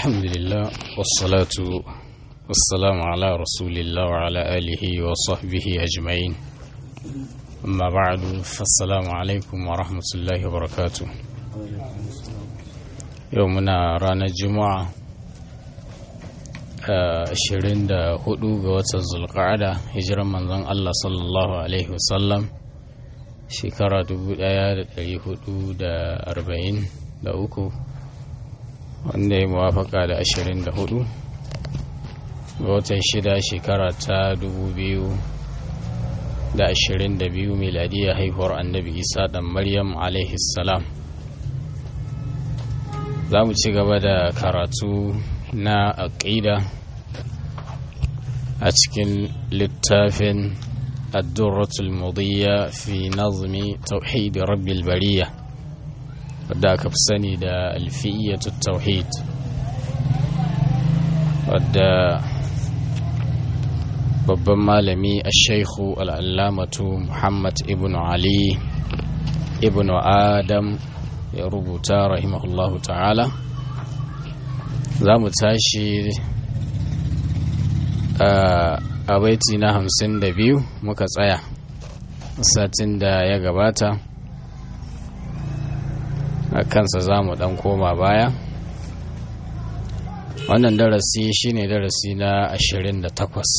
الحمد لله والصلاة والسلام على رسول الله وعلى آله وصحبه أجمعين أما بعد فالسلام عليكم ورحمة الله وبركاته يومنا رانا الجمعة ashirin da hudu ga watan zulqa'ada hijiran manzon Allah sallallahu alaihi wasallam shekara dubu daya da dari hudu da arba'in da uku wanda ya muwafaka da ashirin da hudu ga watan shida shekara ta dubu biyu da ashirin da biyu miladiyya haihuwar annabi isa dan maryam alaihi salam za mu ci gaba da karatu na aƙida a cikin littafin addurratul mudiyya fi nazmi tauhid rabbil bariya wadda aka fi sani da alfiyyatu tauhid wadda babban malami a shaikhu al'allamatu muhammad ibn ali ibn adam ya rubuta rahimahullahu ta'ala za mu tashi a baiti na hamsin da biyu muka tsaya satin da ya gabata a kansa za mu dan koma baya wannan darasi shine darasi na ashirin da takwas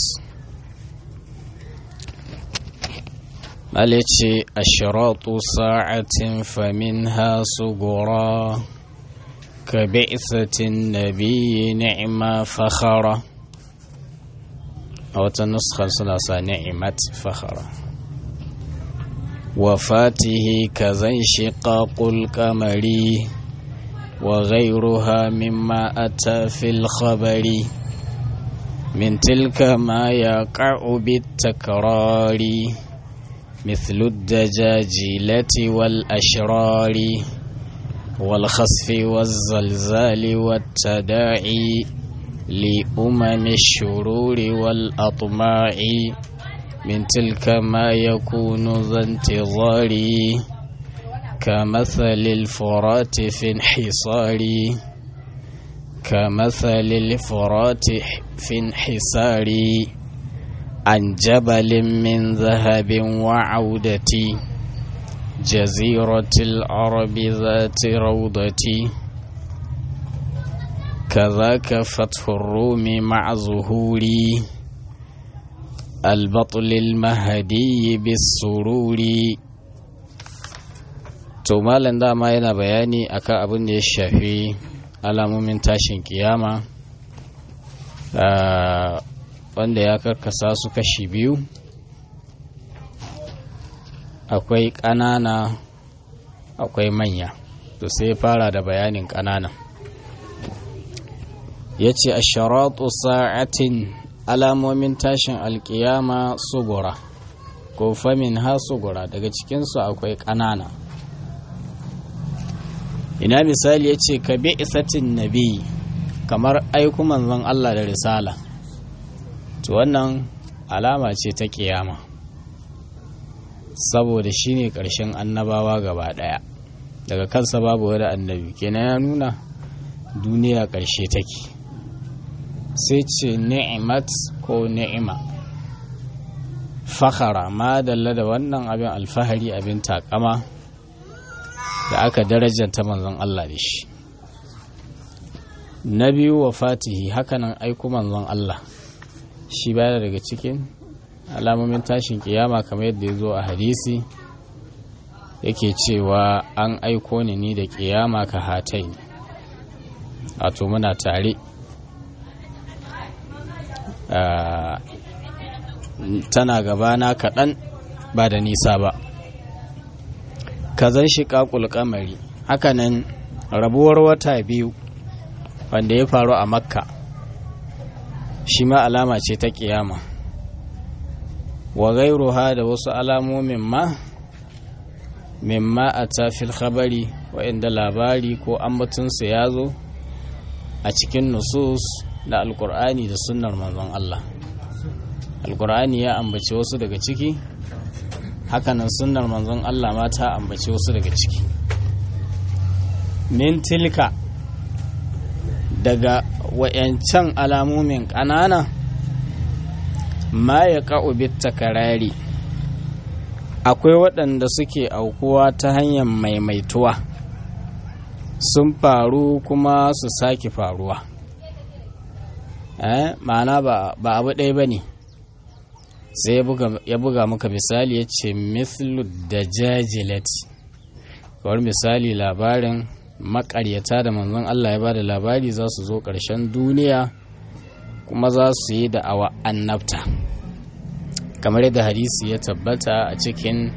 malice ashiratu sa'atin famin hasu gora كبعثة النبي نعمة فخرة أو تنسخة ثلاثة نعمة فخرة وفاته كذا انشقاق القمر وغيرها مما أتى في الخبر من تلك ما يقع بالتكرار مثل الدجاجلة والأشرار والخسف والزلزال والتداعي لأمم الشرور والأطماع من تلك ما يكون ذا انتظار كمثل الفرات في انحصار كمثل الفرات في انحسار عن جبل من ذهب وعودة جزيرة العرب ذات روضة كذاك فتح الروم مع ظهور البطل المهدي بالسرور to malam dama yana bayani akan abin da ya shafi alamomin tashin kiyama wanda ya karkasa su kashi biyu akwai ƙanana akwai manya to sai fara da bayanin ƙanana ya ce a sharatu sa'atin alamomin tashin alƙiyama sugura ko famin ha sugura daga cikinsu akwai ƙanana ina misali ya ce ka bi isatin nabi kamar aiku manzon Allah da risala to wannan alama ce ta ƙiyama saboda shi ne ƙarshen annabawa gaba ɗaya daga kansa babu wani annabi kenan ya nuna duniya ƙarshe take sai ce ni'imat ko ni'ima fakhara ma dalla da wannan abin alfahari abin takama da aka darajanta manzon Allah da shi na biyu wa fatihi hakanan aiku manzon Allah shi baya daga cikin alamomin tashin kiyama kamar yadda ya zo a hadisi yake cewa an aiko ni ni da kiyama ka hatai wato muna tare tana gabana kaɗan ba da nisa ba kazan shi ƙaƙul kamari hakanan rabuwar wata biyu wanda ya faru a makka shi ma alama ce ta kiyama wa gairuha da wasu alamomin ma mimma a tafil khabari wa'inda labari ko ambatunsu ya zo a cikin nusus da alkur'ani da sunnar manzon Allah alkur'ani ya ambaci wasu daga ciki hakanan sunnar manzon Allah ma ta ambaci wasu daga ciki min tilka daga wayancan alamomin ƙanana ma ya ka'u takarari akwai waɗanda suke aukuwa ta hanyar maimaituwa sun faru kuma su sake faruwa eh ma'ana ba abu ɗaya ba ne sai ya buga maka misali ya ce mithlu da jajilati kawar misali labarin makaryata da manzon Allah ya ba da labari za su zo ƙarshen duniya kuma za su yi da awa annabta kamar yadda hadisi ya tabbata a cikin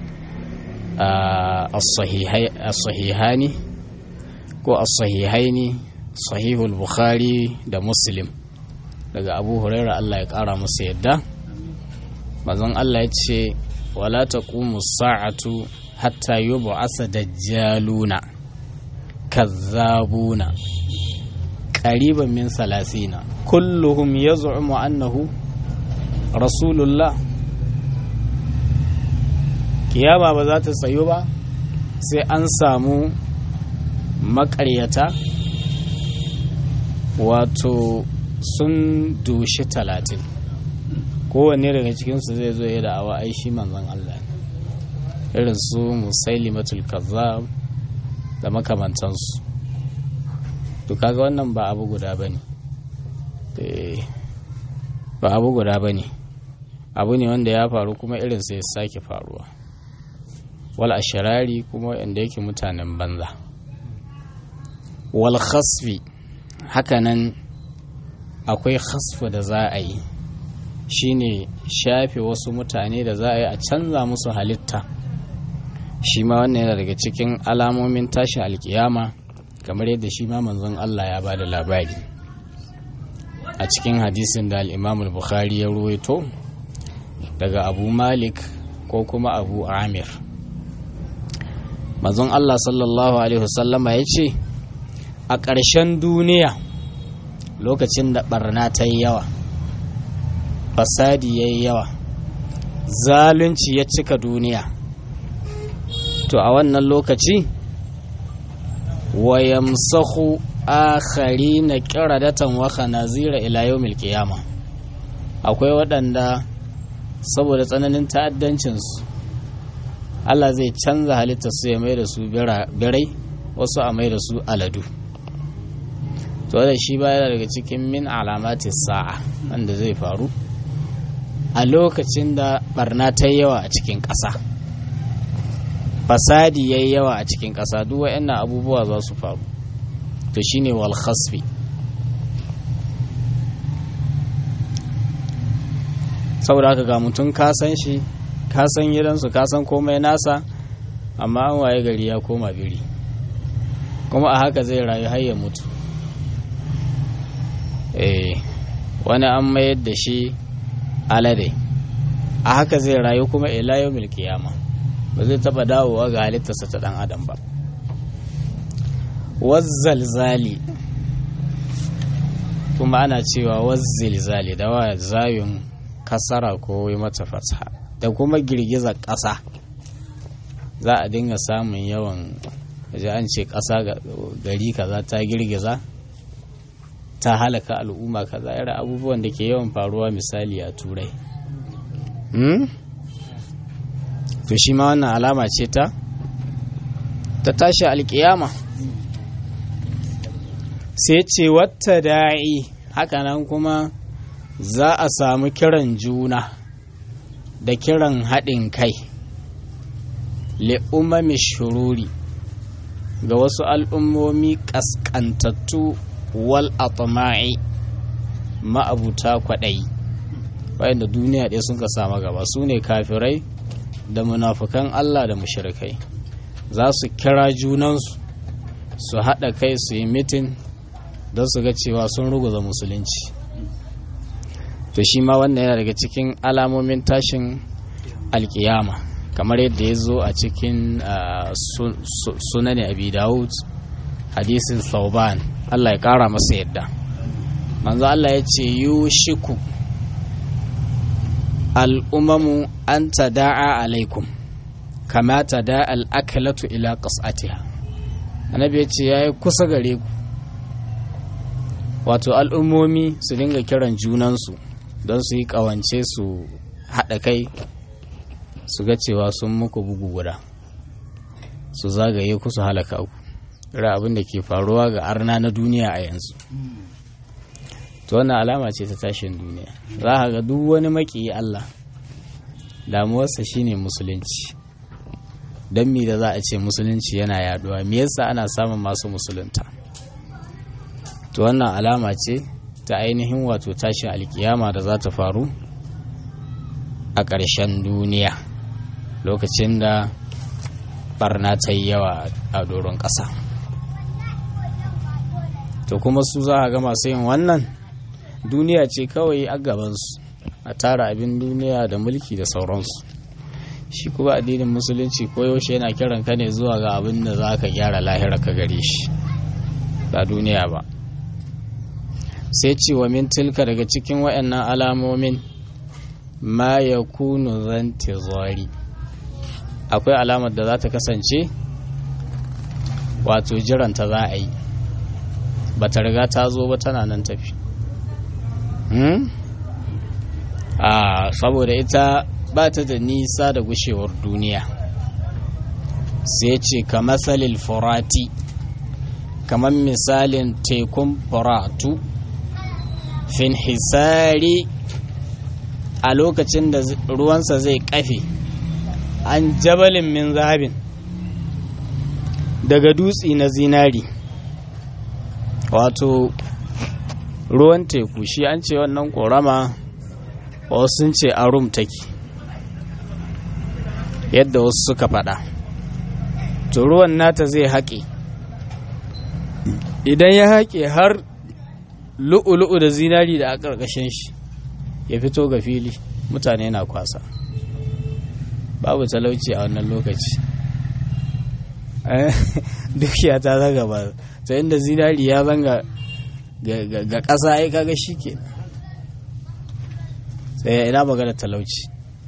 as-sahihani ko as-sahihaini sahihul bukhari da muslim daga abu huraira Allah ya ƙara musu yadda manzon Allah ya ce wala taqumu sa'atu hatta yub'asa dajjaluna kazzabuna qariban min salasina kulluhum yaz'umu annahu rasulullah kiyama ba za ta tsayo ba sai an samu makaryata wato sun dushi talatin kowanne daga cikinsu zai zo ya da awa aishi manzon Allah irin su musailimatul kazzab da makamantansu to kaga wannan ba abu guda bane ba abu guda bane abu ne wanda ya faru kuma irin sai ya sake faruwa wal ashirari kuma wanda yake mutanen banza wal khasfi hakanan akwai khasfu da za a yi shine shafe wasu mutane da za a yi a canza musu halitta shi ma wannan yana daga cikin alamomin tashin alkiyama kamar yadda shi ma manzon Allah ya ba da labari a cikin hadisin da al'imamul bukhari ya ruwaito daga abu malik ko kuma abu amir manzon Allah sallallahu alaihi wasallama ya ce a ƙarshen duniya lokacin da barna ta yi yawa fasadi ya yi yawa zalunci ya cika duniya to a wannan lokaci wayamsahu akhari na kiradatan wa khanazira ila yawmil qiyama akwai waɗanda saboda tsananin ta'addancinsu Allah zai canza halittar su ya mai da su birai wasu a mai da su aladu to da shi baya daga cikin min alamatis sa'a wanda zai faru a lokacin da barna ta yawa a cikin ƙasa fasadi ya yi yawa a cikin ƙasa duk wa'annan abubuwa za su faru to shine wal khasfi saboda haka ga mutum ka san shi ka san gidansu ka san komai nasa amma an waye gari ya koma biri kuma a haka zai rayu har ya mutu eh wani an mayar da shi alade a haka zai rayu kuma ila yau kiyama ba zai taba dawowa ga halittarsa ta dan adam ba wazzalzali kuma ana cewa wazzilzali da wa zayun kasara ko yi mata fatha da kuma girgizar ƙasa za a dinga samun yawan waje an ce ƙasa gari kaza ta girgiza ta halaka al'umma kaza irin abubuwan da ke yawan faruwa misali a turai to shi ma wannan alama ce ta ta tashi alkiyama sai ce wata da'i hakanan kuma za a samu kiran juna da kiran haɗin kai li'umami shururi ga wasu al'ummomi ƙasƙantattu wal atma'i ma'abuta kwaɗayi wayanda duniya ɗaya sun ka samu gaba su ne kafirai da munafukan Allah da mushrikai za su kira junansu su haɗa kai su yi mitin don su ga cewa sun ruguza musulunci to shi ma wannan yana daga cikin alamomin tashin alkiyama kamar yadda ya zo a cikin sunan abi dawud hadisin sauban Allah ya kara masa yadda manzo Allah ya ce yushiku al'umamu an tada'a alaikum kama tada'a al'akalatu ila qas'atiha annabi ya ce yayi kusa gare ku wato al'ummomi su dinga kiran junansu don su yi ƙawance su haɗa kai su ga cewa sun muku bugu guda su zagaye ku su halaka ku ira abin da ke faruwa ga arna na duniya a yanzu to wannan alama ce ta tashin duniya za ka ga duk wani maƙiyi Allah damuwarsa shine musulunci don mi da za a ce musulunci yana yaduwa me yasa ana samun masu musulunta to wannan alama ce ta ainihin wato tashin alkiyama da za ta faru a ƙarshen duniya lokacin da barna ta yi yawa a doron ƙasa to kuma su za a ga masu yin wannan duniya ce kawai a gabansu a tara abin duniya da mulki da sauransu shi kuma addinin musulunci koyaushe yana kiran ka ne zuwa ga abin da za ka gyara lahira ka gare shi ba duniya ba sai ce wa min tilka daga cikin waɗannan alamomin ma ya kunu zanti zari akwai alamar da za ta kasance wato jiranta za a yi ba ta riga ta zo ba tana nan tafi a saboda ita ba ta da nisa da gushewar duniya sai ce ka matsalil furati kamar misalin tekun furatu fin hisari a lokacin da ruwansa zai kafe an jabalin min zahabin daga dutse na zinari wato ruwan teku shi an ce wannan korama wasu sun ce a rum take yadda wasu suka faɗa to ruwan nata zai haƙe idan ya haƙe har lu'ulu'u da zinari da a ƙarƙashin shi ya fito ga fili mutane na kwasa babu talauci a wannan lokaci dukiya ta zaga ba ta inda zinari ya zanga ga ƙasa ai kaga shi ke sai ina magana talauci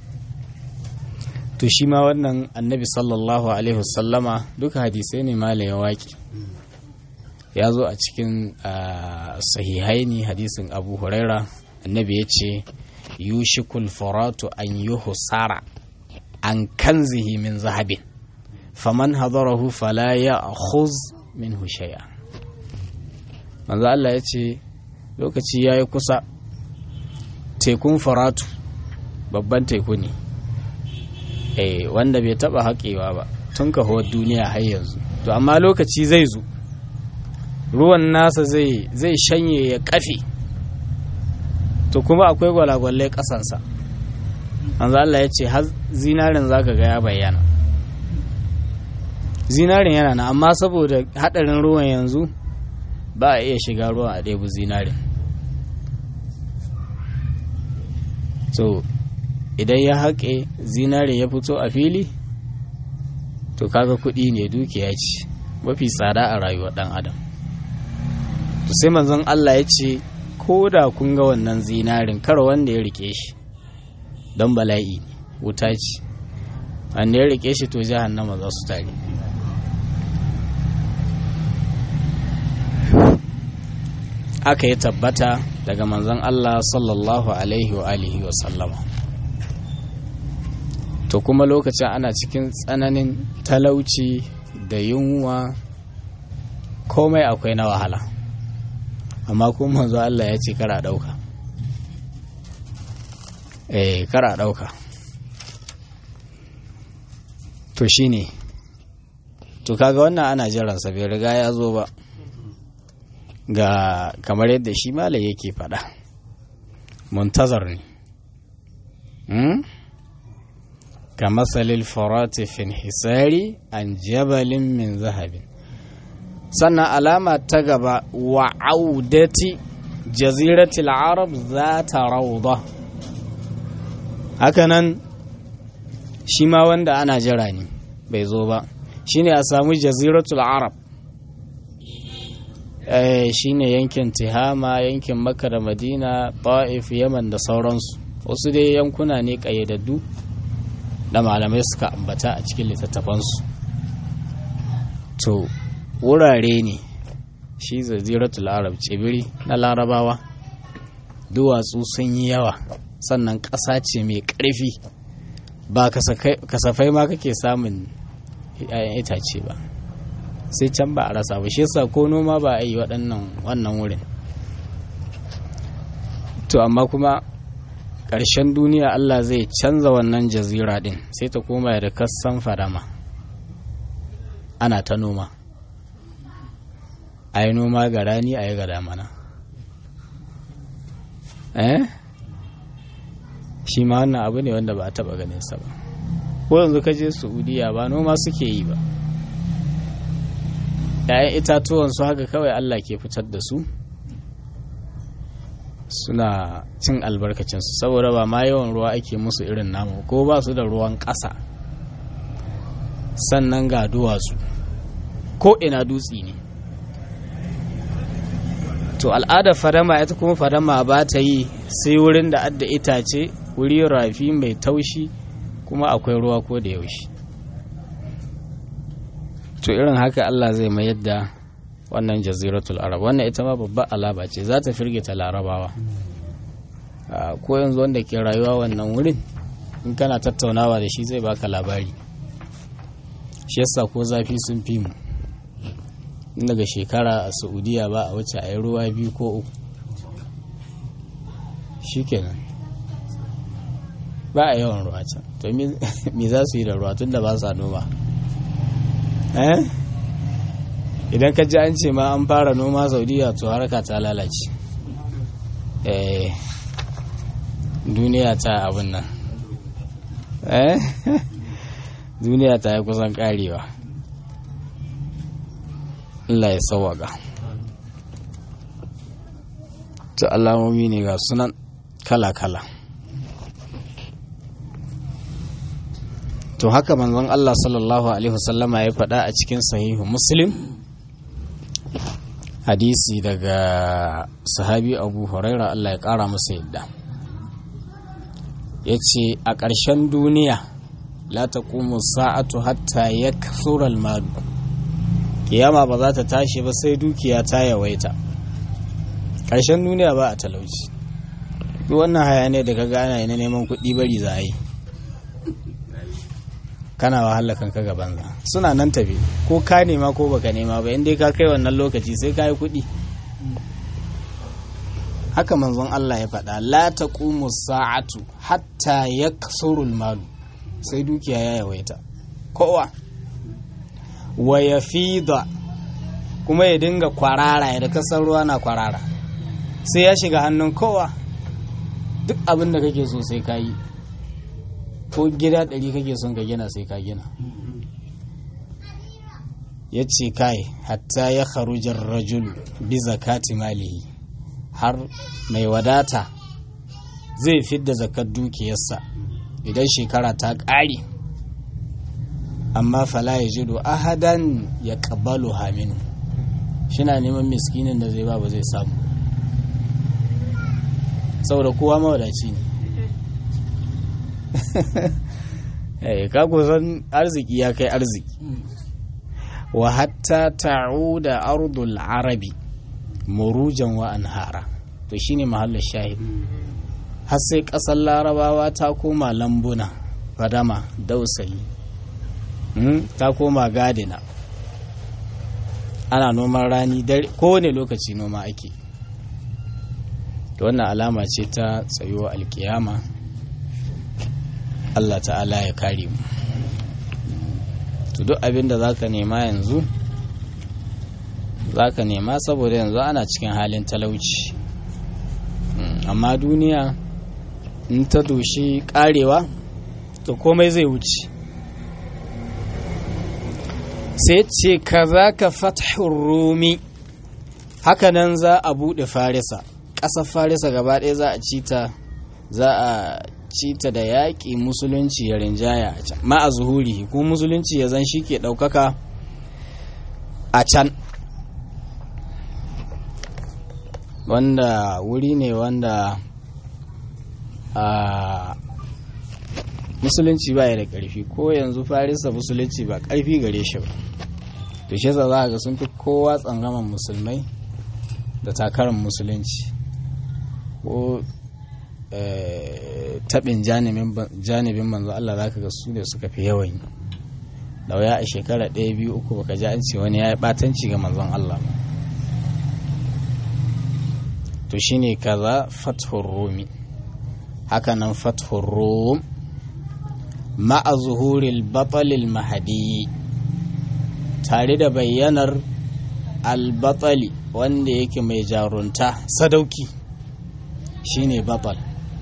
to shi ma wannan annabi sallallahu alaihi wasallama duka hadisai ne malayin waƙi ya zo a cikin sahihaini hadisin abu huraira annabi ya ce yushikul faratu an yi husara an kanzihi min zahabin faman hadarahu fala ya khuz min shay'a manzo Allah ya ce lokaci ya yi kusa tekun faratu babban teku ne eh wanda bai taba haƙewa ba tun kahuwar duniya har yanzu to amma lokaci zai zo ruwan nasa zai zai shanye ya kafe to kuma akwai gwalagwalai ƙasansa manzo Allah ya ce har zinarin zaka ga ya bayyana zinarin yana na amma saboda hadarin ruwan yanzu ba a iya shiga ruwan a ɗebu zinarin so idan ya haƙe zinare ya fito a fili to kaga kuɗi ne dukiya ce mafi tsada a rayuwar ɗan adam to sai manzon Allah ya ce ko da kun ga wannan zinarin kar wanda ya rike shi don bala'i wuta ce wanda ya rike shi to jahannama za su tare aka yi tabbata daga manzon Allah sallallahu alaihi wa alihi wa sallama to kuma lokacin ana cikin tsananin talauci da yunwa komai akwai na wahala amma kuma manzo Allah ya ce kara dauka eh kara dauka to shine to kaga wannan ana jiransa bai riga ya zo ba ga kamar yadda shi malai yake faɗa muntazar ne ka matsalil farati fin hisari an jabalin min zahabin sannan alama ta gaba wa audati jaziratul arab za ta rauda hakanan shi ma wanda ana jira ne bai zo ba shine a samu jaziratul arab shine yankin tihama yankin makka da madina ta'if yaman da sauransu wasu dai yankuna ne ƙayyadaddu da malamai suka ambata a cikin littattafansu to wurare ne shi zaziratul arab tsibiri na larabawa duwatsu sun yi yawa sannan ƙasa ce mai ƙarfi ba kasafai ma kake samun 'ya'yan itace ba sai can ba a rasa ba shi yasa ko noma ba a yi waɗannan wannan wurin to amma kuma ƙarshen duniya Allah zai canza wannan jazira ɗin sai ta koma da kassan fadama ana ta noma a yi noma ga rani a yi ga damana eh shi ma wannan abu ne wanda ba a taɓa ganin sa ba ko yanzu ka je saudiya ba noma suke yi ba ‘ya'yan itatuwan su haka kawai Allah ke fitar da su suna cin albarkacinsu saboda ba ma yawan ruwa ake musu irin namu ko ba su da ruwan ƙasa sannan ga duwatsu ko ina dutsi ne to al'adar fadama ita kuma fadama ba ta yi sai wurin da adda itace wuri rafi mai taushi kuma akwai ruwa ko da yaushe to irin haka Allah zai mayar da wannan jaziratul arab wannan ita ma babbar alaba ce za ta firgita larabawa ko yanzu wanda ke rayuwa wannan wurin in kana tattaunawa da shi zai baka labari shi yasa ko zafi sun fi mu daga shekara a saudiya ba a wuce a yi ruwa biyu ko uku shikenan ba a yawan ruwa can to me za su yi da ruwa tun da ba sa noma idan ka ji an ce ma an fara noma saudiya to harka ta lalace duniya ta abin nan duniya ta yi kusan karewa Allah ya sawaga to alamomi ne ga sunan kala-kala to haka manzon Allah sallallahu alaihi wasallama ya faɗa a cikin sahihu muslim hadisi daga sahabi abu huraira Allah ya ƙara masa yadda ya ce a ƙarshen duniya la ta sa'atu hatta ya kasural malu kiyama ba za ta tashi ba sai dukiya ta yawaita ƙarshen duniya ba a talauci duk wannan hayane da ka gana na neman kuɗi bari za a yi kana wahala kanka ga banza suna nan tafi ko ka nema ko baka nema ba inda ka kai wannan lokaci sai ka yi kuɗi haka manzon Allah ya faɗa la taqumu sa'atu hatta yaksurul malu sai dukiya ya yawaita kowa wa yafida kuma ya dinga kwarara ya da kasar ruwa na kwarara sai ya shiga hannun kowa duk abin da kake so sai ka yi ko gida ɗari kake son ka gina sai ka gina ya ce kai hatta ya kharujar rajulu bi zakati malihi har mai wadata zai fidda zakar dukiyarsa idan shekara ta ƙare amma fala ya jido ahadan ya ƙabalu haminu shina neman miskinin da zai ba ba zai samu saboda kowa mawadaci ne ka kusan arziki ya kai arziki wa hatta ta'uda ardul arabi murujan wa anhara to shine mahallin shahid har sai ƙasar larabawa ta koma lambuna fadama dausayi ta koma gadina ana noman rani kowane lokaci noma ake to wannan alama ce ta tsayuwa alkiyama Allah ta'ala ya kare mu to duk abin da zaka nema yanzu zaka nema saboda yanzu ana cikin halin talauci amma duniya in ta doshi karewa to komai zai wuce sai ce ka za ka fathun rumi hakanan za a buɗe farisa ƙasar farisa gaba ɗaya za a cita za a cita da yaƙi musulunci ya rinjaya a can ma a zuhuri ko musulunci ya zan shi ke ɗaukaka a can wanda wuri ne wanda a musulunci ba ya da ƙarfi ko yanzu farisa musulunci ba ƙarfi gare shi ba to shi za ga sun fi kowa tsangaman musulmai da takarar musulunci ko taɓin janibin manzo Allah za ka ga su ne suka fi yawan yi da waya a shekara ɗaya biyu uku baka ji an ce wani ya yi ɓatanci ga manzon Allah ba to shine kaza fathur rumi hakanan fathur rum ma'a zuhuril batalil mahadi tare da bayyanar albatsali wanda yake mai jarunta sadauki shine batal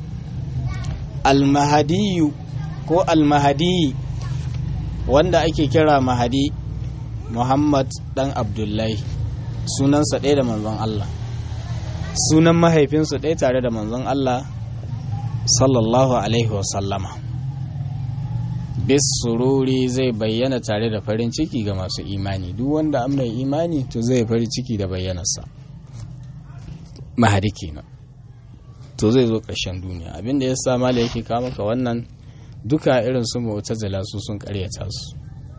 almahadiyu ko almahadi wanda ake kira mahadi muhammad dan abdullahi sunansa ɗaya da manzon allah sunan mahaifinsu ɗaya tare da manzon allah sallallahu alaihi wasallama bis sururi zai bayyana tare da farin ciki ga masu imani duk wanda an mai imani to zai farin ciki da bayyanarsa mahadi kenan to zai zo ƙarshen duniya abinda ya sa mala yake kawo maka wannan duka irin su mu'tazila su sun karyata su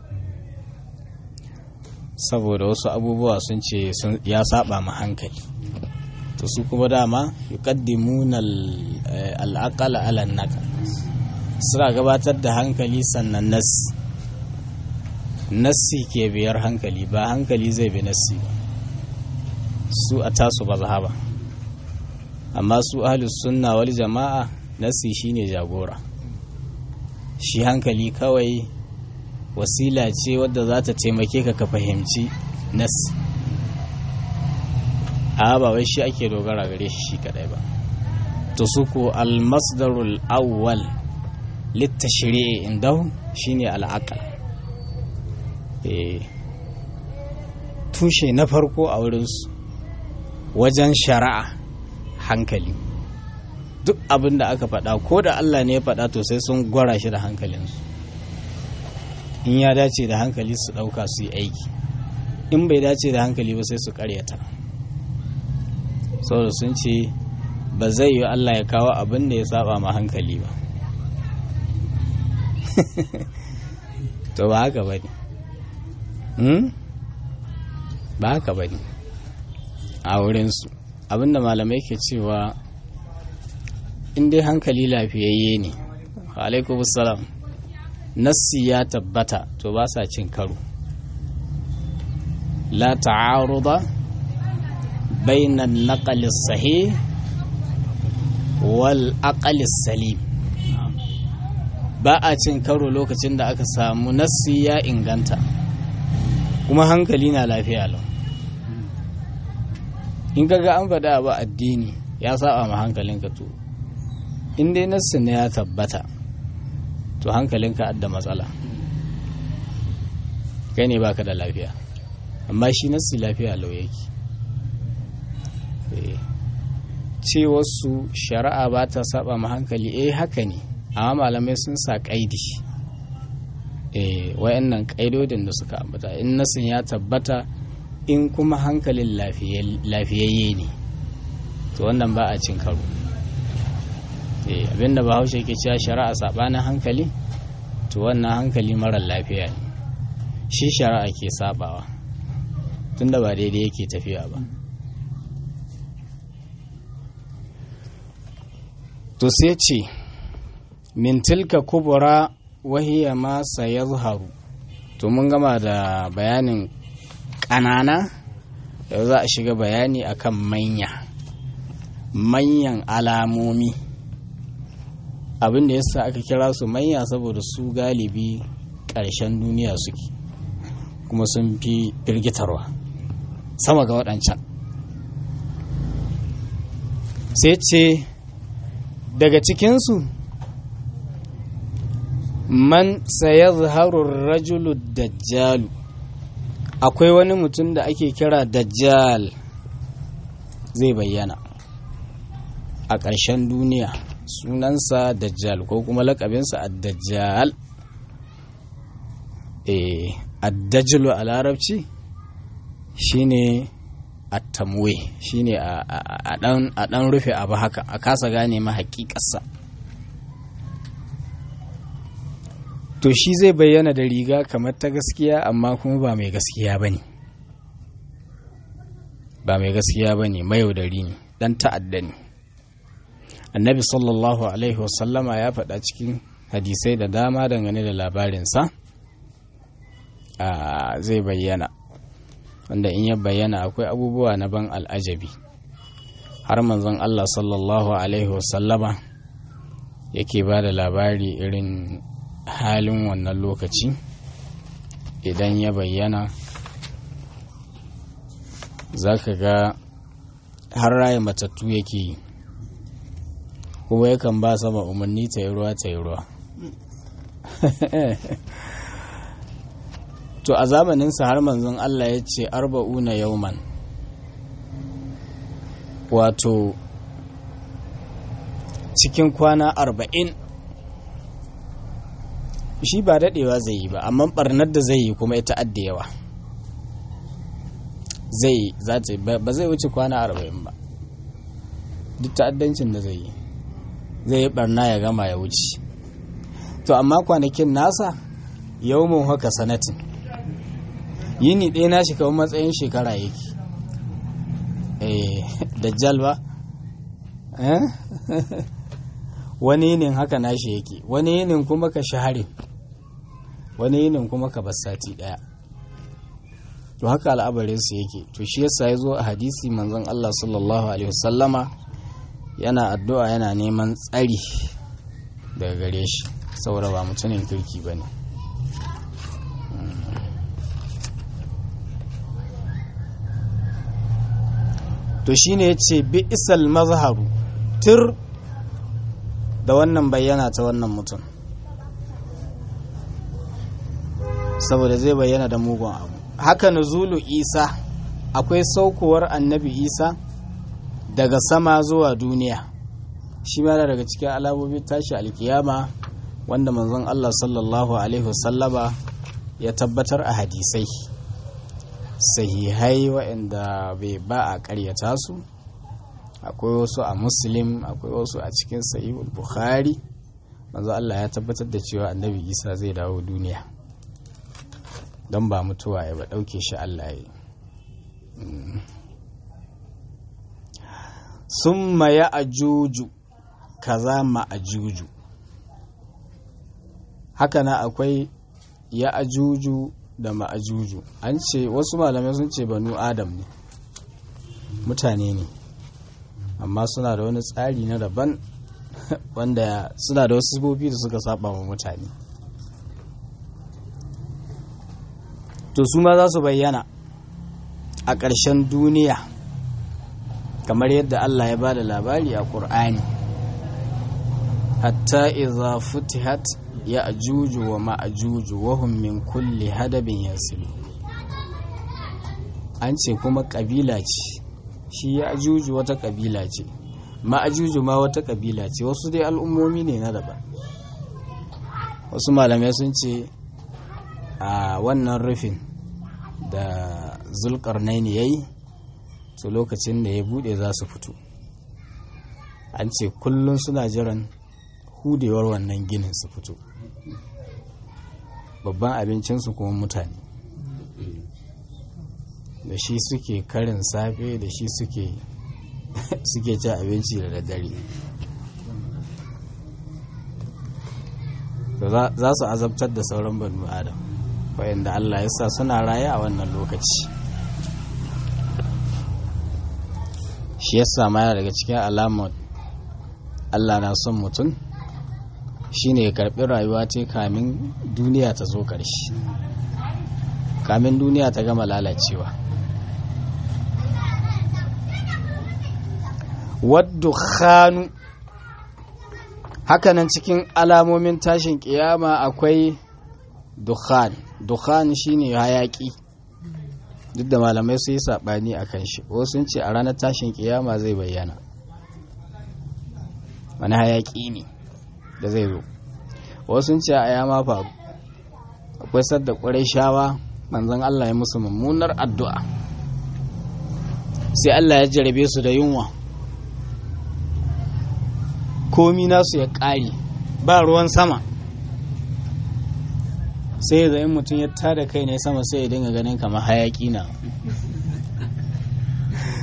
saboda wasu abubuwa sun ce ya saba ma hankali to su kuma dama yuqaddimuna al-aqala ala naqal suna gabatar da hankali sannan nassi nassi ke biyar hankali ba hankali zai bi nassi ba su a tasu ba ba amma su ahlus sunna wal jama'a nassi shine jagora shi hankali kawai wasila ce wadda za ta taimake ka ka fahimci nassi a ba wai shi ake dogara gare shi shi kadai ba to su ko al-masdarul awwal littashiri'i indahu shine al'aqal tushe na farko a wurinsu wajen shari'a hankali duk abin da aka faɗa ko da Allah ne ya faɗa to sai sun gwara shi da hankalinsu in ya dace da hankali su ɗauka su yi aiki in bai dace da hankali ba sai su ƙaryata saboda sun ce ba zai yi Allah ya kawo abin da ya saba ma hankali ba to ba haka ba ne ba haka ba ne a wurinsu abinda malamai ke cewa in dai hankali lafiyayye ne alaikum salam nassi ya tabbata to ba sa cin karo la ta'aruda bainan naqalis sahih wal aqalis salim ba a cin karo lokacin da aka samu nassi ya inganta kuma hankali na lafiya lau in kaga an faɗa abu addini ya saba ma hankalinka to in dai nassi ne ya tabbata to hankalinka adda matsala kai ne baka da lafiya amma shi nassi lafiya lau yake ce wasu shari'a ba ta saba ma hankali eh haka ne amma malamai sun sa kaidi eh wayannan kaidodin da suka ambata in nasin ya tabbata in kuma hankalin lafiyayye ne to wannan ba a cin karo eh abinda bahaushe ke cewa shari'a sabanin hankali to wannan hankali marar lafiya ne shi shari'a ke sabawa tunda ba daidai yake tafiya ba to sai ce min tilka kubura wahiya ma sayazharu to mun gama da bayanin ƙanana yau za a shiga bayani akan manya manyan alamomi abin da yasa aka kira su manya saboda su galibi ƙarshen duniya suke kuma sun fi firgitarwa sama ga waɗancan sai ce daga cikinsu man sayazharu rajulu dajjalu akwai wani mutum da ake kira dajjal zai bayyana a ƙarshen duniya sunansa dajjal ko kuma lakabinsa ad-dajjal eh ad-dajjalu a larabci shine at-tamwe shine a dan rufe abu haka a kasa gane ma hakikarsa to shi zai bayyana da riga kamar ta gaskiya amma kuma ba mai gaskiya ba ne ba mai gaskiya ba ne mayaudari ne dan ta'adda ne annabi sallallahu alaihi wasallama ya faɗa cikin hadisai da dama dangane da labarinsa zai bayyana wanda in ya bayyana akwai abubuwa na ban al'ajabi har manzon Allah sallallahu alaihi wasallama yake ba da labari irin halin wannan lokaci idan ya bayyana za ka ga har raya matattu yake yi kuma yakan ba sama umarni ta yi ruwa ta yi ruwa to a zamaninsa har manzon Allah ya ce arba'una yauman wato cikin kwana arba'in shi ba daɗewa zai yi ba amma ɓarnar da zai yi kuma ita adda yawa zai ba zai wuce kwana arba'in ba duk ta'addancin da zai yi zai yi ɓarna ya gama ya wuce to amma kwanakin nasa yawon haka sanatin yini ɗaya na shi kawai matsayin shekara yake dajjal ba wani yinin haka nashi yake wani yinin kuma ka shahari wani yinin kuma ka sati ɗaya to haka al'abarinsu yake to shi yasa ya zo a hadisi manzon Allah sallallahu alaihi wasallama yana addu'a yana neman tsari daga gare shi saboda ba mutumin kirki ba ne to shine ya ce bi isal mazharu tir da wannan bayyana ta wannan mutum saboda zai bayyana da mugun abu haka nuzulu isa akwai saukowar annabi isa daga sama zuwa duniya shi ma daga cikin alamomin tashi alkiyama wanda manzon Allah sallallahu alaihi wasallama ya tabbatar a hadisai sahihai waɗanda bai ba a ƙaryata su akwai wasu a muslim akwai wasu a cikin sahihul bukhari manzo Allah ya tabbatar da cewa annabi isa zai dawo duniya don ba mutuwa ya ba ɗauke shi Allah ya sun ya ajuju kaza ma ajuju haka na akwai ya ajuju da ma'ajuju an ce wasu malamai sun ce banu adam ne mutane ne amma suna da wani tsari na daban wanda suna da wasu sifofi da suka saba wa mutane to su ma za su bayyana a ƙarshen duniya kamar yadda Allah ya ba da labari a ƙur'ani hatta iza futihat ya ajuju wa ma'ajuju wahum min kulli hadabin yasilu an ce kuma ƙabila ce shi ya ajuju wata ƙabila ce ma'ajuju ma wata ƙabila ce wasu dai al'ummomi ne na daban wasu malamai sun ce a wannan rufin da zulkarnaini ya yi to lokacin da ya bude za su fito an ce kullum suna jiran hudewar wannan ginin su fito babban abincinsu kuma mutane da shi suke karin safe da shi suke suke ci abinci da daddare za su azabtar da sauran banu adam wayanda Allah ya sa suna raye a wannan lokaci shi ya sama daga cikin alamar Allah na son mutum shine ya karbi rayuwa ce kamin duniya ta zo ƙarshe kamin duniya ta gama lalacewa wadda khanu hakanan cikin alamomin tashin kiyama akwai dukhan dukhan shine hayaki duk da malamai su yi saɓani a kan shi wasu sun ce a ranar tashin kiyama zai bayyana wani hayaki ne da zai zo wasu sun ce a yama faru akwai sadda ƙwarai shawa manzon Allah ya musu mummunar addu'a sai Allah ya jarabe su da yunwa komi nasu ya ƙare ba ruwan sama sai da in mutum ya tada kai ne sama sai ya dinga ganin kamar hayaki na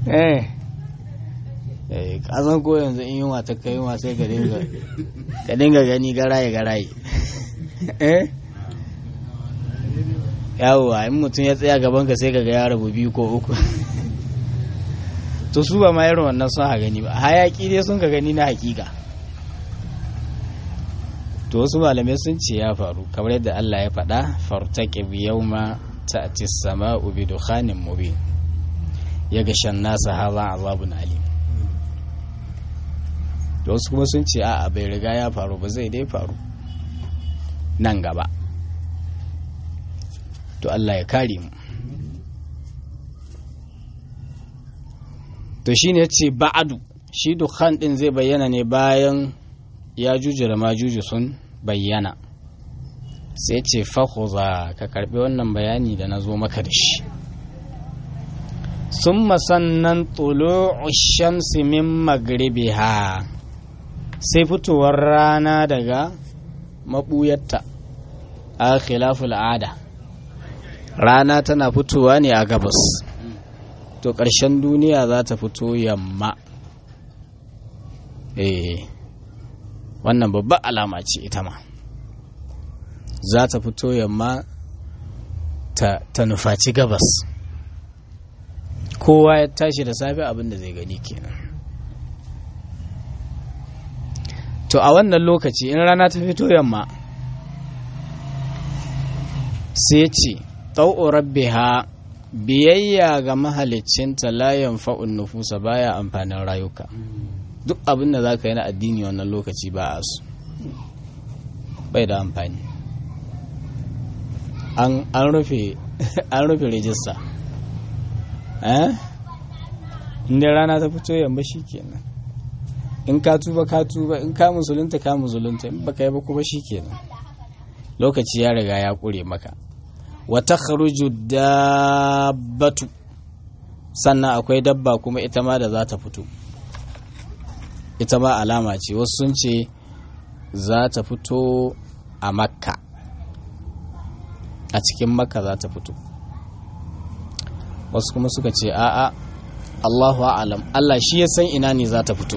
eh eh kasan ko yanzu in yunwa ta kai yunwa sai ka dinga ka dinga gani garaye garaye eh yawwa in mutum ya tsaya gaban ka sai ka ga ya rabu biyu ko uku to su ba ma irin wannan sun ha gani ba hayaki dai sun ka gani na hakika to wasu malamai sun ce ya faru kamar yadda Allah ya faɗa fartaqib yawma ta'ti as-sama'u bi dukhanin mubin yaghsha an-nasa hadha 'adhabun alim da wasu kuma sun ce a'a bai riga ya faru ba zai dai faru nan gaba to Allah ya kare mu to shine yace ba'adu shi dukhan din zai bayyana ne bayan ya juju da majuju sun bayyana sai ce fahuza ka karbi wannan bayani da na zo maka da shi sun masannan tulu'u shamsi min magribiha sai fitowar rana daga maɓuyarta a khilaful ada rana tana fitowa ne a gabas to ƙarshen duniya za ta fito yamma eh wannan babbar alama ce ita ma za ta fito yamma ta, ta nufaci gabas kowa ya tashi da safe abin da zai gani kenan to a wannan lokaci in rana ta fito yamma sai ce ɗau'o rabbiha biyayya ga mahaliccinta layan fa'un nufusa baya amfanin rayuka duk abin da za ka yi na addini wannan lokaci ba a su bai da amfani an rufe an rufe rijista inda rana ta fito yamma shi kenan in ka tuba ka tuba in ka musulunta ka musulunta in baka yi ba kuma shi kenan lokaci ya riga ya kure maka wata kharuju dabbatu sannan akwai dabba kuma ita ma da za ta fito ita ma alama ce wasu sun ce za ta fito a makka a cikin makka za ta fito wasu kuma suka ce a'a allahu alam allah shi ya san ina ne za ta fito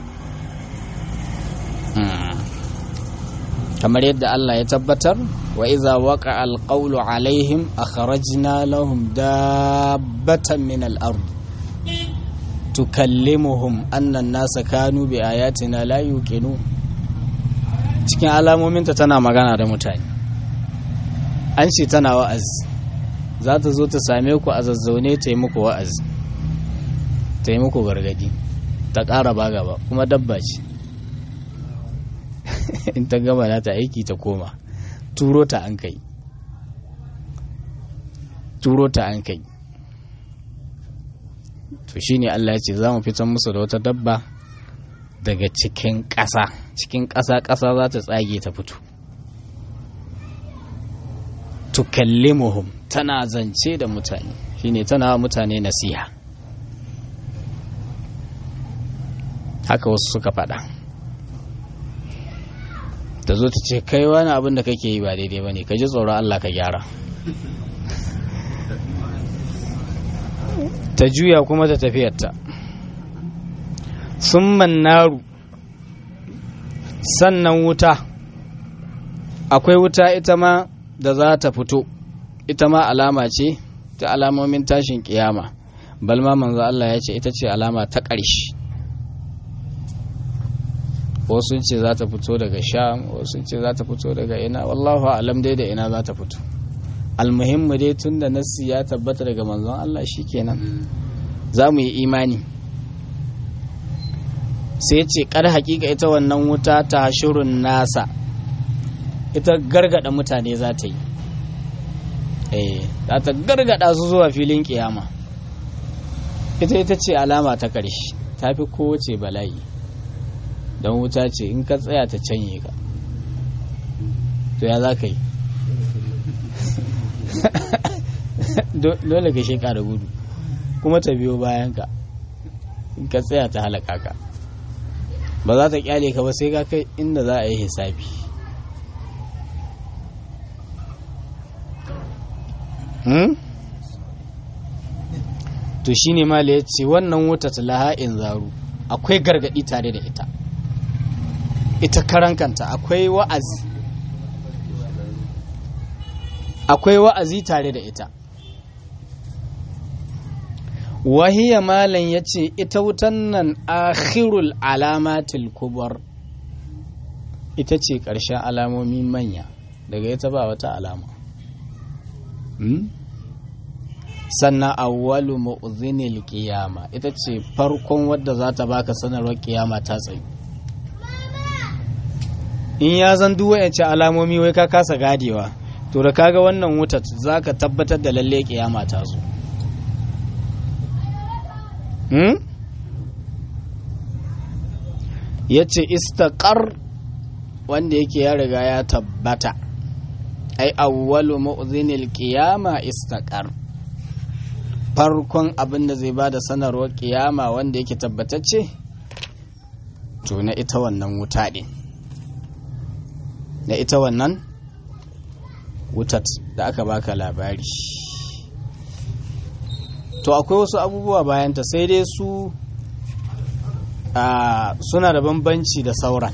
kamar yadda allah ya tabbatar wa iza waka alƙaulu alaihim akhrajna lahum dabbatan min al-ard tukallimuhum annan nasa kanu bi ayatina la yuqinu cikin alamominta tana magana da mutane an ce tana wa'azi za ta zo ta same ku a zazzaune ta yi muku wa'azi ta yi muku gargadi ta ƙara ba gaba kuma dabba ce in ta gama na ta aiki ta koma turo ta an kai turo ta an kai to shine Allah ya ce za mu fitan musu da wata dabba daga cikin ƙasa cikin ƙasa ƙasa za ta tsage ta fito tukallimuhum tana zance da mutane shine tana wa mutane nasiha haka wasu suka faɗa ta zo ta ce kai wani abin da kake yi ba daidai ba ne ka ji tsoron Allah ka gyara ta juya kuma ta tafiyarta sun naru sannan wuta akwai wuta ita ma da za ta fito ita ma alama ce ta alamomin tashin kiyama balma manzo Allah ya ce ita ce alama ta ƙarshe wasu ce za ta fito daga sham wasu ce za ta fito daga ina wallahu alam dai da ina za ta fito almuhimmu dai tun da nassi ya tabbata daga manzon Allah kenan za mu yi imani sai ce kar hakika ita wannan wuta ta shirun nasa ita gargada mutane za ta yi eh za ta gargada su zuwa filin kiyama ita ita ce alama ta ƙarshe ta fi kowace bala'i don wuta ce in ka tsaya ta canye ka to ya za ka yi dole ka sheka da gudu kuma ta biyo bayan ka in ka tsaya ta halaka ka ba za ta kyale ka ba sai ka kai inda za a yi hisabi to shine mala ya ce wannan wuta talaha'in zaru akwai gargadi tare da ita ita karankanta akwai wa'azi akwai wa'azi tare da ita wahiya malam ya ce ita wutan nan akhirul alamatil kubar ita ce ƙarshen alamomi manya daga ita ba wata alama sannan awwalu mu'zinil qiyama ita ce farkon wadda za ta baka sanarwar kiyama ta tsayu in ya zan duk wayance alamomi wai ka kasa gadewa to da kaga wannan wuta zaka tabbatar da lalle kiyama ta zo hmm? yace istaqar wanda yake ya riga ya tabbata ai awwalu mu'zinil qiyama istaqar farkon abin da zai bada sanarwar kiyama wanda yake tabbatacce to na ita wannan wuta din na ita wannan wutat da aka baka labari to akwai wasu abubuwa bayanta sai dai su suna da bambanci da sauran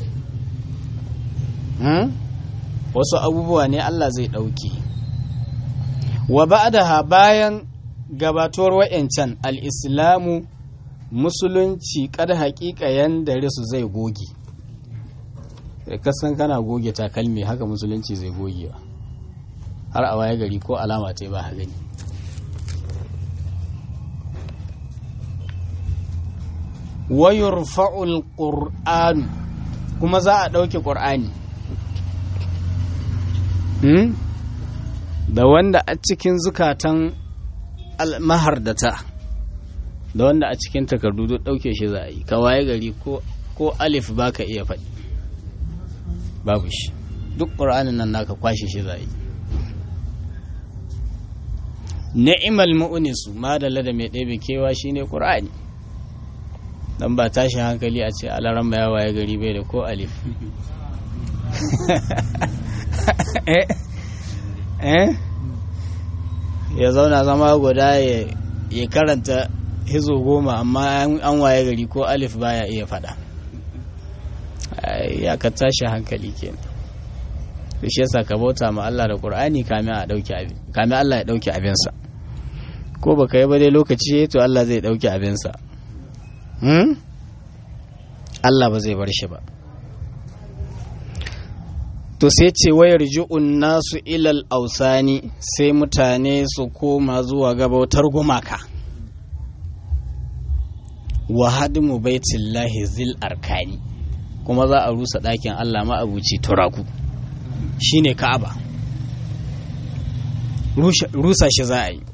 hmm? wasu abubuwa ne Allah zai ɗauki wa ba'daha bayan gabatuwar wa'yancan al'islamu musulunci kada haƙiƙa yanda su zai goge kasan kana goge takalmi haka musulunci zai gogewa har a waye gari ko alama ta ba gani wayar fa'ul ƙur'anu kuma za a ɗauke ƙur'ani da wanda a cikin zukatan mahardata da wanda a cikin takardu duk ɗauke shi za a yi ka waye gari ko alif ba ka iya faɗi babu shi duk ƙur'anin nan naka kwashe shi za a yi ni'imal mu'unisu madalla da mai ɗebe kewa shine ƙur'ani dan ba tashi hankali a ce alaran ya waye gari bai da ko alif ya zauna zama guda ya karanta hizo goma amma an waye gari ko alif baya iya fada ya ka tashi hankali kenan to shi yasa ka bauta ma Allah da Qur'ani kamin a dauki abin kamin Allah ya dauki abinsa ko baka yi ba dai lokaci to Allah zai dauki abinsa hmm? Allah ba zai bar shi ba to sai ce wayar ji'un nasu ilal ausani sai mutane su koma zuwa gabautar gumaka wa hadimu baitillahi zil arkani kuma za a rusa ɗakin Allah ma'abuci turaku shine ka'aba rusa shi za a yi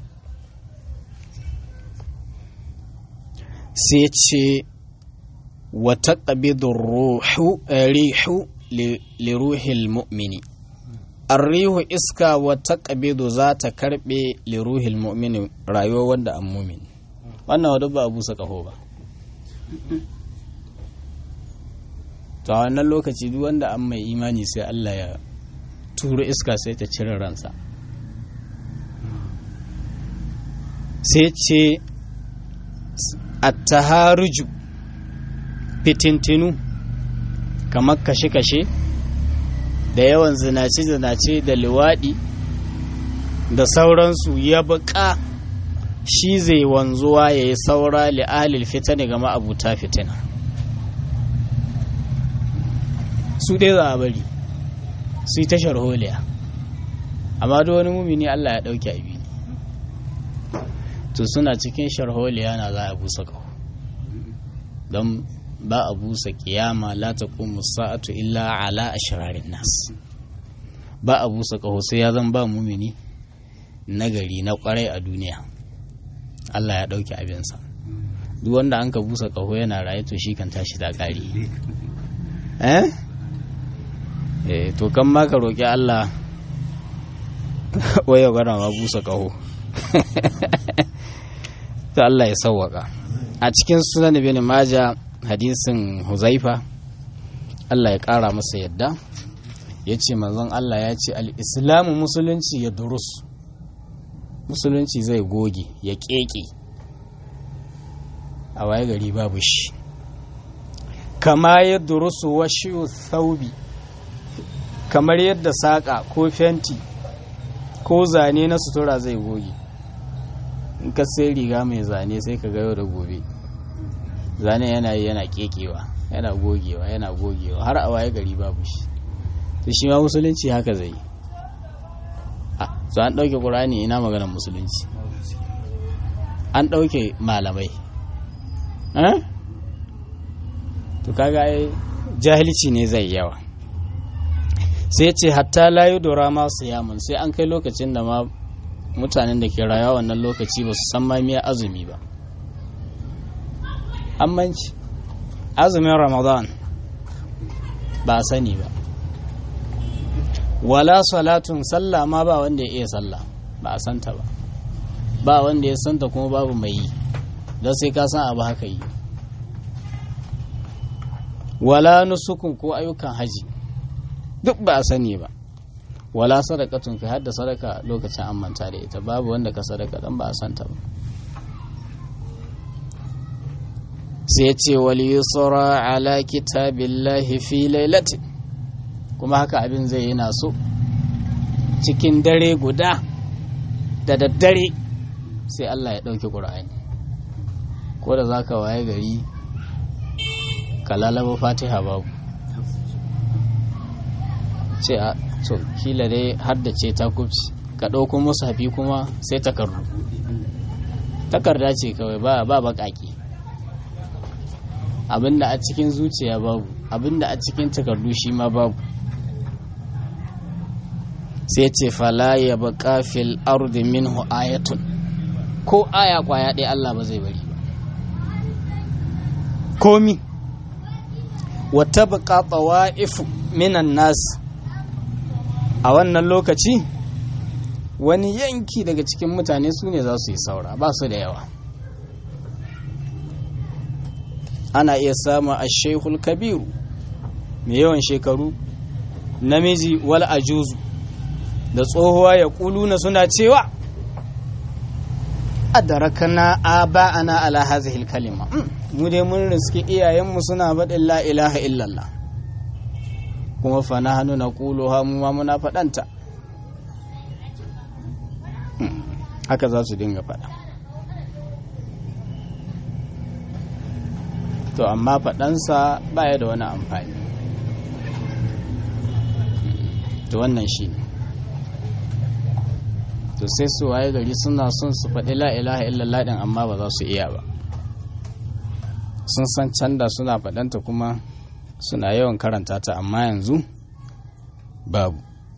sai ce wata ƙabidun rihu liruhil mu'mini arrihu iska wata ƙabidu za ta karɓe liruhil mu'mini rayuwa wanda an mumini wannan wadda ba a busa ƙaho ba to a wannan lokaci duk wanda an mai imani sai Allah ya turo iska sai ta cire ransa sai ce attaharuju fitintinu kamar kashe-kashe da yawan zinace-zinace da liwaɗi da sauransu ya buƙa shi zai wanzuwa ya yi saura li'alil fitani ga ma'abuta fitina su ɗaya za a bari su yi tashar holiya amma da wani mumini Allah ya ɗauki abi to suna cikin sharholiya na za a busa ƙaho don ba a busa kiyama la ta sa'atu illa ala ashrarin nas ba a busa ƙaho sai ya zan ba mumini nagari na kwarai a duniya Allah ya ɗauki abinsa duk wanda an ka busa ƙaho yana raye to shi kan tashi ta ƙari eh eh to kan ma ka roƙi Allah waya gana ma busa ƙaho to Allah ya sauwaka a cikin sunan ibn maja hadisin huzaifa Allah ya ƙara masa yadda ya ce manzon Allah ya ce al'islamu musulunci ya durus musulunci zai goge ya ƙeƙe a waye gari babu shi kama yadda rusu washiyu thaubi kamar yadda saƙa ko fenti ko zane na sutura zai goge in ka sai riga mai zane sai ka ga yau da gobe zane yana yi yana kekewa yana gogewa yana gogewa har a waye gari babu shi to shi ma musulunci haka zai a so an ɗauke ƙur'ani ina maganar musulunci an ɗauke malamai to kaga ai jahilci ne zai yawa sai ce hatta layu dora masu yamun sai an kai lokacin da ma mutanen da ke rayuwa wannan lokaci ba su san ma miya azumi ba ammanci azumin ramadan ba a sani ba wala salatun sallah ma ba wanda ya iya sallah ba a santa ba ba wanda ya santa kuma babu mai yi don sai ka san abu haka yi wala nusukun ko ayyukan haji duk ba a sani ba wala sadakatun kai hadda sadaka lokacin an manta da ita babu wanda ka sadaka dan ba a santa ba sai ya ce wal yusra ala kitabillahi fi lailati kuma haka abin zai yi naso cikin dare guda da daddare sai Allah ya ɗauki ƙura'ani ko da za ka waye gari ka lalaba fatiha babu ce a to kila dai haddace ta kubci ka ɗauko musu hafi kuma sai takardu takarda ce kawai ba ba baƙaƙi abinda a cikin zuciya babu abinda a cikin takardu shi ma babu sai ce fala ya baka fil ardi minhu ayatun ko aya kwaya ɗaya Allah ba zai bari ba komi wata baka tsawa'ifu minan nas a wannan lokaci wani yanki daga cikin mutane su ne za su yi saura ba su da yawa ana iya samun a shehul kabiru mai yawan shekaru namiji wal ajuzu da tsohuwa ya kuluna suna cewa adarakana aba'ana ala hazihil kalima mu dai mun riski iyayenmu suna faɗin la ilaha illallah kuma fa na hannu na ha mu ma muna faɗanta haka za su dinga faɗa to amma faɗansa baya da wani amfani to wannan shi ne to sai su waye gari suna son su faɗi la ilaha illallah din amma ba za su iya ba sun san canda suna faɗanta kuma suna yawan karanta ta amma yanzu babu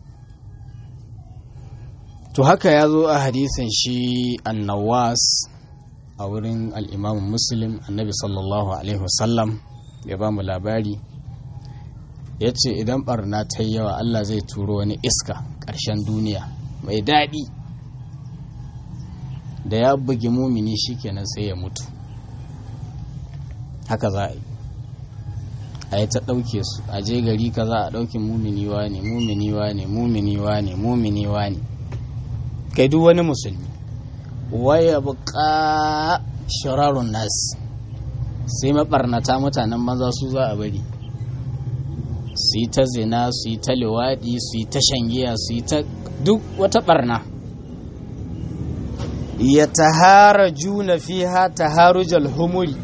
to haka ya zo a hadisin shi annawas a wurin al'imamun muslim annabi sallallahu alaihi wasallam ya ba mu labari ya ce idan barna ta yi yawa allah zai turo wani iska ƙarshen duniya mai daɗi da ya bugi mumini shikenan sai ya mutu haka za a yi a yi ta ɗauke su a je gari ka za a ɗauki mumini wa ne mumini wa ne mumini wa ne mumini wa ne kai duk wani musulmi waya buƙa shirarun nas sai maɓarnata mutanen maza su za a bari su yi ta zina su yi ta liwaɗi su yi ta shangiya su yi ta duk wata ɓarna ya tahara juna fiha taharujal humuri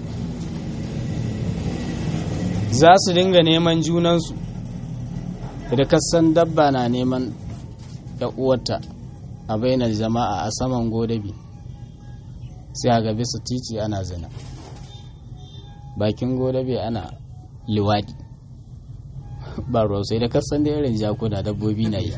za su dinga neman junansu da kasan dabba na neman uwarta a bainar jama'a a saman godabi sai a gabi su titi ana zina bakin godabi ana liwaɗi ba ruwa sai da kasan da irin jakuna dabbobi na yi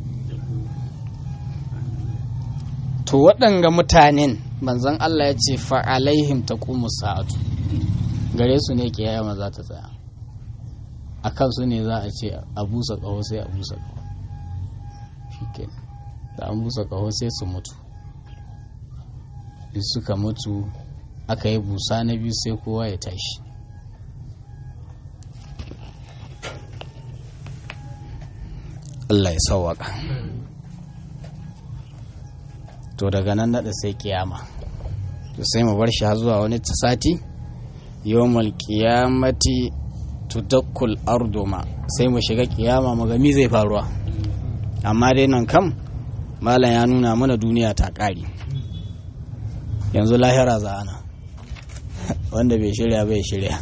to waɗanga mutanen manzon Allah ya ce fa'alaihim ta sa'atu gare su ne kiyama za ta tsaya a kansu ne za a ce a busa ƙaho sai a busa ƙaho shi da an busa ƙaho sai su mutu in suka mutu aka yi busa na biyu sai kowa ya tashi Allah ya sauwaka to daga nan naɗa sai kiyama to sai mu bar shi har zuwa wani sati yawmal qiyamati tudakkul arduma sai mu shiga kiyama mu ga mi zai faruwa amma dai nan kam malam ya nuna mana duniya ta ƙari yanzu lahira za ana wanda bai shirya bai shirya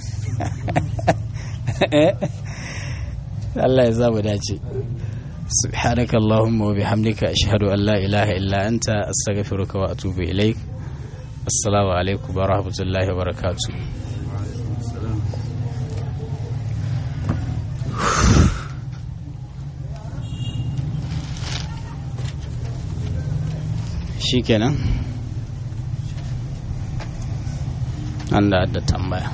Allah ya zamu dace سبحانك اللهم وبحمدك أشهد أن لا إله إلا أنت أستغفرك وأتوب إليك السلام عليكم ورحمة الله وبركاته shikenan an da adda tambaya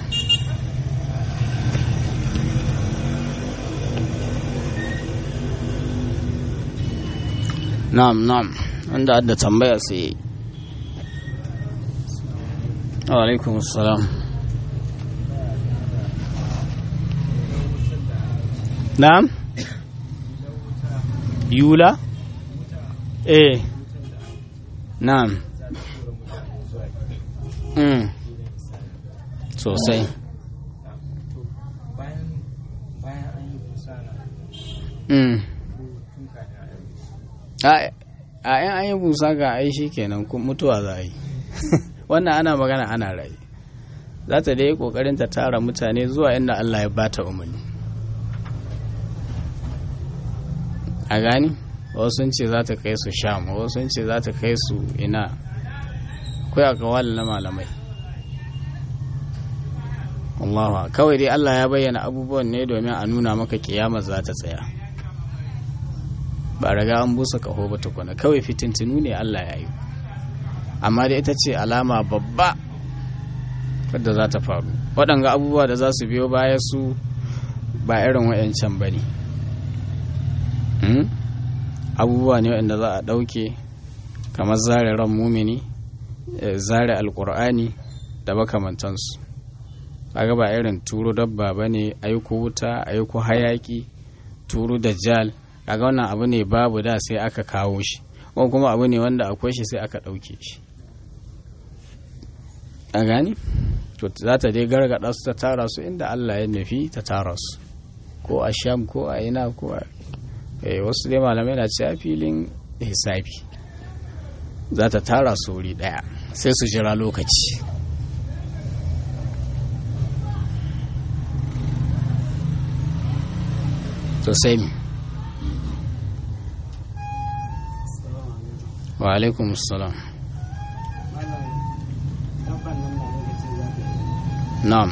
na'am na'am wanda adda tambaya sai wa alaikum assalam na'am yula eh na'am mm sosai mm a yan an yi busa ga ai shi kenan mutuwa za a yi wannan ana magana ana rai za ta dai kokarin ta tara mutane zuwa inda Allah ya bata umarni a gani wasu sun ce za ta kai su sham wasu sun ce za ta kai su ina akwai a kawalin na malamai Allah kawai dai Allah ya bayyana abubuwan ne domin a nuna maka kiyama za ta tsaya ba raga an busa kaho ba tukuna kawai fitintinu ne Allah ya yi amma da ita ce alama babba wadda za ta faru waɗanga abubuwa da za su biyo baya su ba irin wayancan ba ne abubuwa ne waɗanda za a ɗauke kamar zare ran mumini zare alƙur'ani da makamantansu kaga ba irin turo dabba ba ne aiko wuta aiko hayaki turo dajjal kaga wannan abu ne babu da sai aka kawo shi ko kuma abu ne wanda akwai shi sai aka ɗauke shi a gani to za ta dai gargaɗa su ta tara su inda Allah ya nufi ta tara su ko a sham ko a ina ko a wasu dai malamai na cewa filin hisabi za ta tara su wuri ɗaya sai su jira lokaci to sai mi wa alaikum salam na'am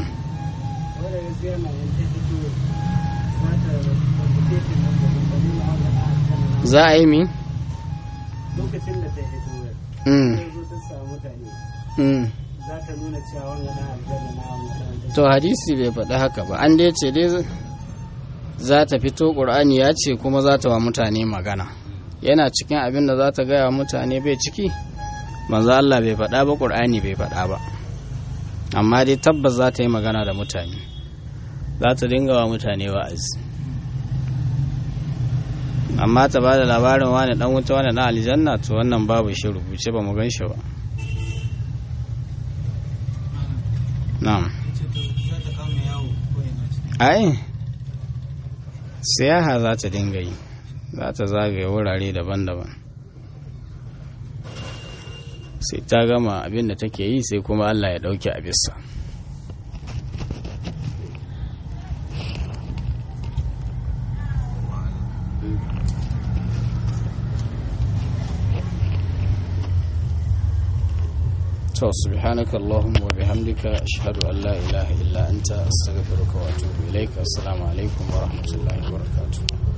za a yi mi? lokacin da ta hito Mm, zai zo ta samu mutane mm. za ta nuna cewa wanga na aljanna na wanga to hadisi bai faɗi haka ba an dai ce dai za ta fito ƙur'ani ya ce kuma za ta wa mutane magana yana cikin abin da za ta gaya wa mutane bai ciki manzo Allah bai faɗa ba ƙur'ani bai faɗa ba amma dai tabbas za ta yi magana da mutane za ta dinga wa mutane wa'azi amma ta ba da labarin wani dan wuta wani na aljanna to wannan babu shi rubuce ba mu gan shi ba na'am ai siyaha za ta dinga yi za ta zagaye wurare daban-daban sai ta gama abin da take yi sai kuma allah ya ɗauke a bisa to subhanaka allahumma wa bihamdika ashhadu an la ilaha illa anta astaghfiruka wa atubu ilaik assalamu alaikum wa rahmatullahi wa barakatuh